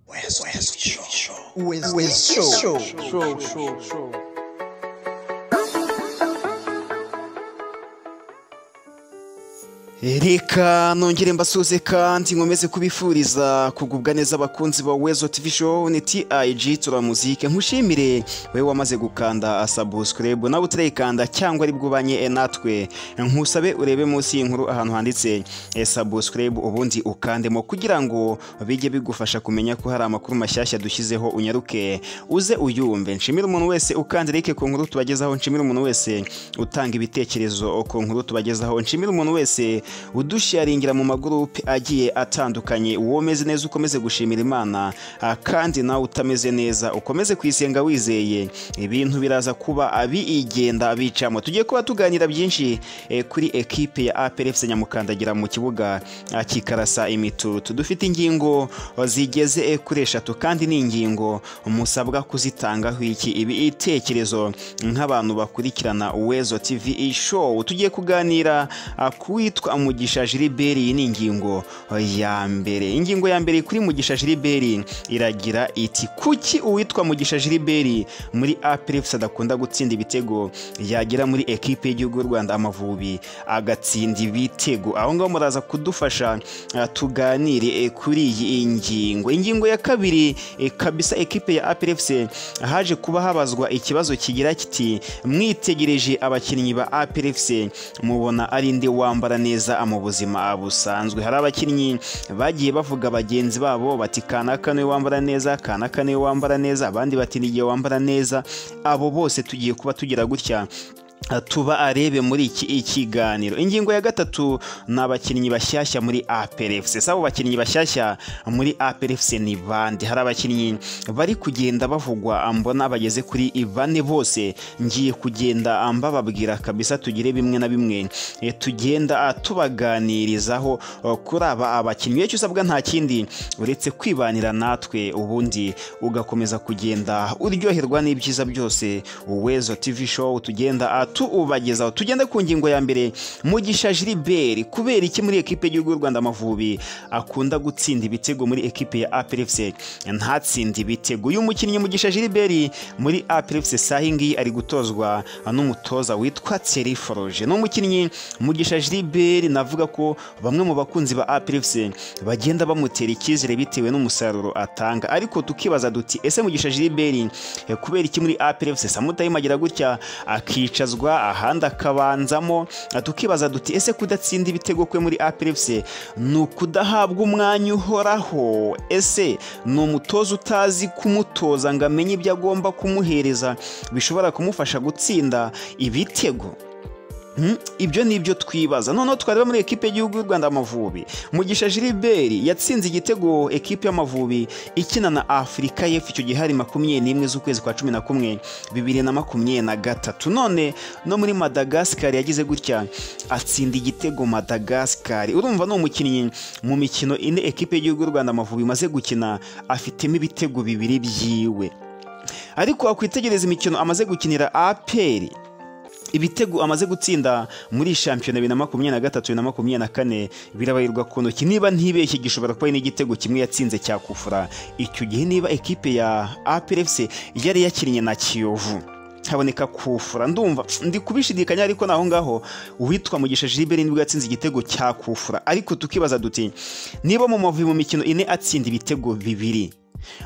West, West Show. West, West Show. Show, show, show. Reka nongere mbasuze kandi nkomeze kubifuriza kugubwa neza abakunzi ba Wezo TV Show ni TIG tura muzike nkushimire wewe wamaze gukanda subscribe nawe utarayikanda cyangwa ari bwubanye natwe nkusabe urebe munsi y'inkuru ahantu handitse eh, subscribe ubundi ukandemo kugira ngo bijye bigufasha kumenya ko hari amakuru mashyashya dushyizeho unyaruke uze uyumve nshimire umuntu wese ukanda like ku nkuru tubagezaho nshimire umuntu wese utanga ibitekerezo ku nkuru tubagezaho nshimire umuntu wese udusharingira mu magurupe agiye atandukanye womeze neza ukomeze gushimira imana ah, kandi nawe utameze neza ukomeze kuyisenga wizeye ibintu biraza kuba abigenda bicamo tugiye kuba tuganira byinshi eh, kuri ekipe ya APRFC Nyamukandagira mu kibuga ah, kikarasa imitutu dufite ingingo ah, zigeze eh, kuri eshatu kandi ni ingingo musabwa kuzitangaho iki ibitekerezo nk'abantu bakurikirana Wezo TV show tugiye kuganira ah, kuwitwa Mugisha Gilbert iyi ni ingingo ya mbere ingingo ya mbere kuri Mugisha Gilbert iragira iti kuki uwitwa Mugisha Gilbert muri APRFC adakunda gutsinda ibitego yagera muri ekipe y'igihugu y'u Rwanda Amavubi agatsinda ibitego aho ngaho muraza kudufasha ah, tuganire eh, kuri iyi ngingo ingingo ya kabiri eh, kabisa ekipe ya APRFC haje kuba habazwa ikibazo kigira kiti mwitegereje abakinnyi ba APRFC mubona ari nde wambara neza mu buzima busanzwe hari abakinnyi bagiye bavuga bagenzi babo bati kanaka niwe wambara neza kanaka niwe wambara neza abandi bati ni igihe wambara neza abo bose tugiye kuba tugira gutya tuba arebe muri iki kiganiro ingingo ya gatatu ni abakinnyi bashyashya muri APRFC sabo bakinnyi bashyashya muri APRFC ni bande hari abakinnyi bari kugenda bavugwa mbona bageze kuri bane bose ngiye kugenda mbababwira kabisa tugire bimwe na bimwe eh, tugenda ah, tubaganirizaho oh, kuri aba abakinnyi icyo usabwa nta kindi uretse kwibanira natwe ubundi ugakomeza kugenda uryoherwa n'ibyiza byose Wezo TV show tugenda ah, tubagezaho tugende ku ngingo ya mbere mugisha Gilbert kubera iki muri ekipe y'igihugu y'u Rwanda Amavubi akunda gutsinda ibitego muri ekipe ya APRFC ntatsinde ibitego uyu mukinnyi mugisha Gilbert muri APRFC sahi ngiyi ari gutozwa n'umutoza witwa Thierry Foroge ni umukinnyi mugisha Gilbert navuga ko bamwe mu bakunzi ba APRFC bagenda bamutera icyizere bitewe n'umusaruro atanga ariko tukibaza duti ese mugisha Gilbert eh, kubera iki muri APRFC samutayima agira gutya akicaza kubazwa ahandi akabanzamo tukibaza duti ese kudatsinda ibitego kwe muri APRFC ni ukudahabwa umwanya uhoraho ese ni umutoza utazi kumutoza ngo amenye ibyo agomba kumuhereza bishobora kumufasha gutsinda ibitego Hmm, ibyo ni ibyo twibaza noneho twareba muri ekipe y'igihugu y'u Rwanda Amavubi Mugisha Gilbert yatsinze igitego ekipe y'Amavubi ikina na Africa y'Epfo icyo gihe hari makumyabiri n'imwe z'ukwezi kwa cumi na kumwe bibiri na makumyabiri na gatatu none no muri Madagascar yagize gutya atsinda igitego Madagascar urumva ni umukinnyi mu mikino ine ekipe y'igihugu y'u Rwanda Amavubi imaze gukina afitemo ibitego bibiri byiwe ariko wakwitegereza imikino amaze gukinira APR ibitego amaze gutsinda muri shampiyona bibiri na makumyabiri na gatatu bibiri na makumyabiri na kane birabarirwa ku ntoki niba ntibeshye gishobora kuba ari n'igitego kimwe yatsinze cya kufura icyo gihe niba ekipe ya APRFC yari yakinnye na Kiyovu haboneka kufura ndumva ndi kubishidikanya ariko naho ngaho uwitwa mugisha Gilbert nibwo yatsinze igitego cya kufura ariko tukibaza duti niba mu mavubi mu mikino ine atsinda ibitego bibiri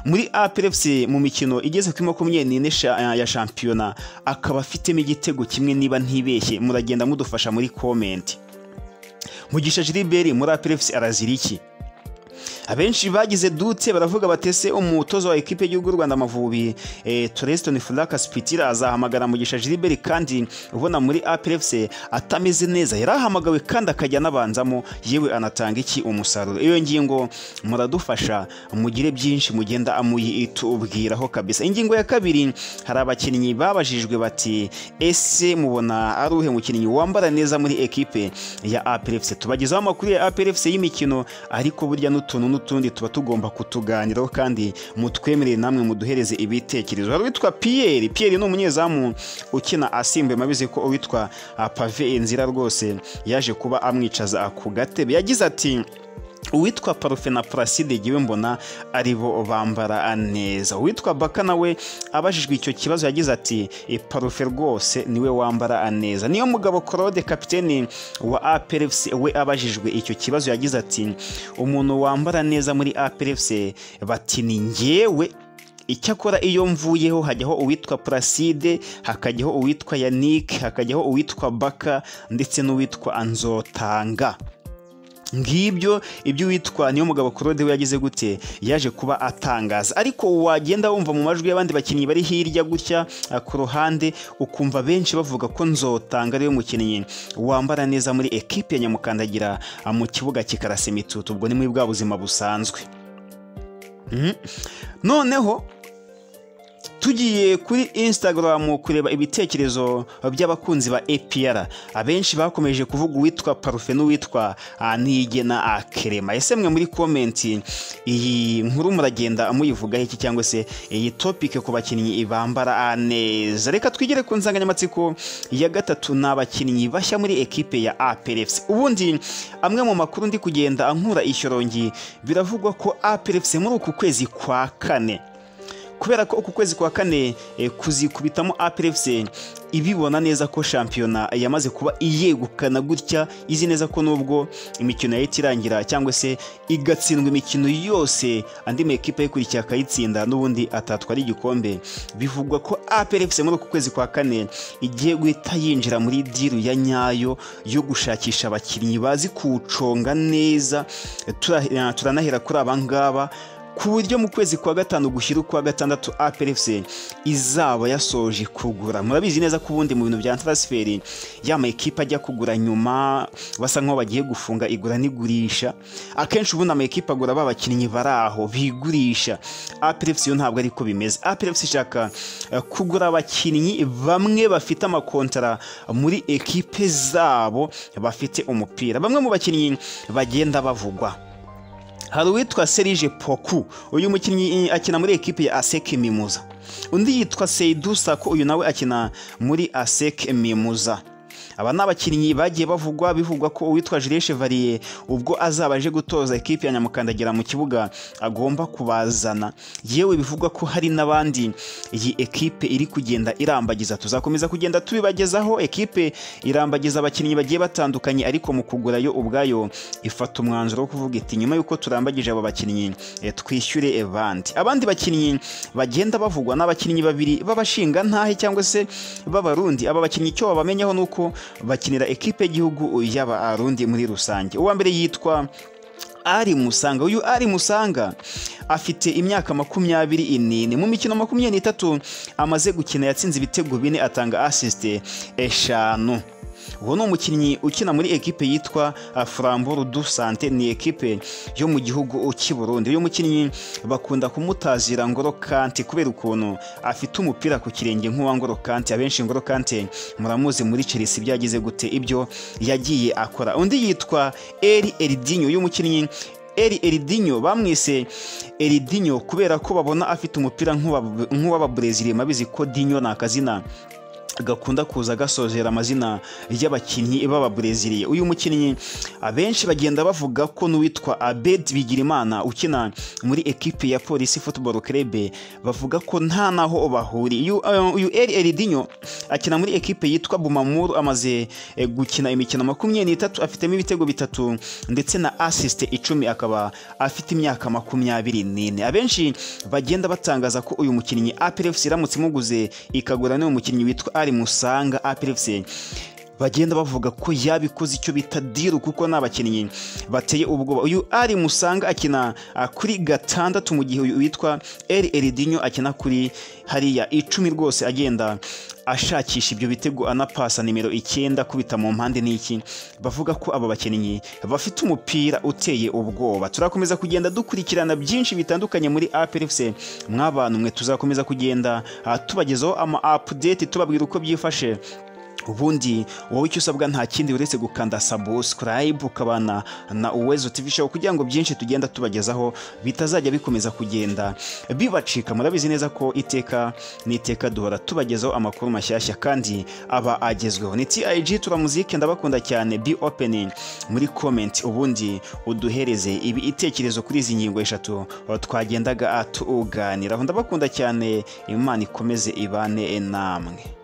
muri APRFC mu mikino igeze kuri makumyabiri n'ine ya shampiyona akaba afitemo igitego kimwe niba ntibeshye muragenda mudufasha muri komenti mugisha Gilbert muri APRFC arazira iki abenshi bagize dutse baravuga batese umutozo wa ekipe y'igihugu Rwanda Amavubi eh, Treston Flakas Pitira azahamagara Mugisha Gilbert kandi ubona muri APRFC atameze neza yarahamagawe kandi akajya nabanzamo yewe anatanga iki umusaruro iyo ngingo muradufasha mugire byinshi mugenda amuyitubwiraho kabisa ingingo ya kabiri hari abakinnyi babajijwe bati ese mubona ari uhe mukinnyi wambara neza muri ekipe ya APRFC tubagezaho amakuru ya APRFC y'imikino ariko burya n'utuntu n'utundi tuba tugomba kutuganiraho kandi mutwemerere namwe muduhereze ibitekerezo hari uwitwa Pierre Pierre ni umunyezamu ukina asimbuye mabize ko uwitwa Pave Enzira rwose yaje kuba amwicaza ku gatebe yagize ati uwitwa parufe na placide igiwe mbona aribo bambara neza uwitwa baka nawe abajijwe icyo kibazo yagize ati "E, parufe rwose niwe wambara neza niyo mugabo claude kapiteni wa aperefuse we abajijwe icyo kibazo yagize ati umuntu wambara neza muri aperefuse bati ni ngewe icyakora iyo mvuyeho hajyaho uwitwa placide hakajyaho uwitwa yanike hakajyaho uwitwa baka ndetse n'uwitwa anzotanga ngibyo ibyo uwitwa niyo mugabo claude we yagize gute yaje kuba atangaza ariko wagenda wumva mu majwi y'abandi bakinnyi bari hirya gutya ah, ku ruhande ukumva benshi bavuga ko nzotanga ariwe mukinnyi wambara neza muri ekipe ya nyamukandagira ah, mu kibuga kikarasa imitutu ubwo ni muri bwa buzima busanzwe Mhm. noneho tugiye kuri instagram kureba ibitekerezo by'abakunzi ba apr abenshi bakomeje kuvuga uwitwa parufe n'uwitwa ah, niyigena ah, kerema ese mwe muri komenti iyi nkuru muragenda muyivugaho iki cyangwa se iyi topike ku bakinnyi bambara ah, neza reka twigere ku nsanganyamatsiko ya gatatu ni abakinnyi bashya muri ekipe ya aprefc ubundi amwe mu makuru ndi kugenda ankura ishyorongi biravugwa ko aprefc muri uku kwezi kwa kane kubera ko uku kwezi kwa kane eh, kuzikubitamo APRFC ibibona neza ko shampiyona yamaze kuba iyegukana gutya izi neza ko nubwo imikino yahita irangira cyangwa se igatsindwa imikino yose andi makipe ayikurikiye akayitsinda n'ubundi atatwara igikombe bivugwa ko APRFC muri uku kwezi kwa kane igiye guhita yinjira muri diru ya nyayo yo gushakisha abakinnyi bazi kuwuconga neza Tura- turanahera kuri aba ngaba ku buryo mu kwezi kwa gatanu gushyira ukwa gatandatu APRFC izaba yasoje kugura murabizi neza ko ubundi mu bintu bya transferi ya makipe ajya kugura nyuma basa nk'aho bagiye gufunga igura n'igurisha akenshi ubundi amakipe agura ba bakinnyi bari aho bigurisha APRFC yo ntabwo ariko bimeze APRFC ishaka eh, kugura abakinnyi bamwe bafite amakontara muri ekipe zabo bafite umupira bamwe mu bakinnyi bagenda bavugwa hari uwitwa Serge Poku uyu mukinnyi eh, akina muri ekipe ya Asek Mimuza undi yitwa Seydou Sako uyu nawe akina muri Asek Mimuza aba ni abakinnyi bagiye bavugwa bivugwa ko uwitwa Jules Chevalier ubwo azaba aje gutoza ekipe ya Nyamukandagira mu kibuga agomba kubazana yewe bivugwa ko hari n'abandi iyi ekipe iri kugenda irambagiza tuzakomeza kugenda tubibagezaho ekipe irambagiza abakinnyi bagiye batandukanye ariko mu kugura yo ubwayo ifata umwanzuro wo kuvuga iti nyuma y'uko turambagije abo bakinnyi eh, twishyure evandi abandi bakinnyi bagenda bavugwa n'abakinnyi babiri b'abashinga ntahe cyangwa se b'abarundi aba bakinnyi icyo babamenyaho ni uko bakinira ekipe y'igihugu y'abarundi muri rusange uwa mbere yitwa ari musanga uyu ari musanga afite imyaka makumyabiri n'ine mu mikino makumyabiri n'itatu amaze gukina yatsinze ibitego bine atanga asisite eshanu uwo ni umukinnyi ukina muri ekipe yitwa ah, Frambourg du Sante ni ekipe yo mu gihugu cy'i Burundi uyu mukinnyi bakunda kumutazira Ngoro Kante kubera ukuntu afite umupira ku kirenge nk'uwa Ngoro Kante abenshi Ngoro Kante muramuzi muri Chelsea byagize gute ibyo yagiye akora undi yitwa Eri Eridinho uyu mukinnyi Eri Eridinho bamwise Eridinho kubera ko babona afite umupira nk'uwa- nk'uw'ababrezili mabizi ko Dinho ni akazina gakunda kuza gasozera amazina y'abakinnyi b'ababreziliye uyu mukinnyi abenshi bagenda bavuga ko n'uwitwa abed bigirimana ukina muri ekipe ya polisi football club bavuga ko nta naho bahuriye uyu eh, uyu eri eridinho akina muri ekipe yitwa bumamuru amaze eh, gukina imikino makumyabiri n'itatu afitemo ibitego bitatu ndetse na asisite icumi akaba afite imyaka makumyabiri n'ine abenshi bagenda batangaza ko uyu mukinnyi APRFC iramutse imuguze ikagura n'uwo mukinnyi witwa Ari Musanga APRFC bagenda bavuga ko yabikoze icyo bita diru kuko ni abakinnyi bateye ubwoba uyu ari musanga akina ah, kuri gatandatu mu gihe uyu witwa eri eridinyo akina kuri hariya icumi rwose agenda ashakisha ibyo bitego anapasa nimero icyenda kubita mu mpande n'iki bavuga ko aba bakinnyi bafite umupira uteye ubwoba turakomeza kugenda dukurikirana byinshi bitandukanye muri APRFC mwabantu mwe tuzakomeza kugenda ah, tubagezaho ama update tubabwira uko byifashe ubundi wowe icyo usabwa nta kindi uretse gukanda subscribe ukabana na uwezo tv show kugira ngo byinshi tugenda tubagezaho bitazajya bikomeza kugenda bibacika murabizi neza ko iteka n'iteka duhora tubagezaho amakuru mashyashya kandi aba agezweho ni TIG turamuzike ndabakunda cyane be open muri comment ubundi uduhereze ibi itekerezo kuri izi ngingo eshatu twagendaga tuganiraho ndabakunda cyane imana ikomeze ibane namwe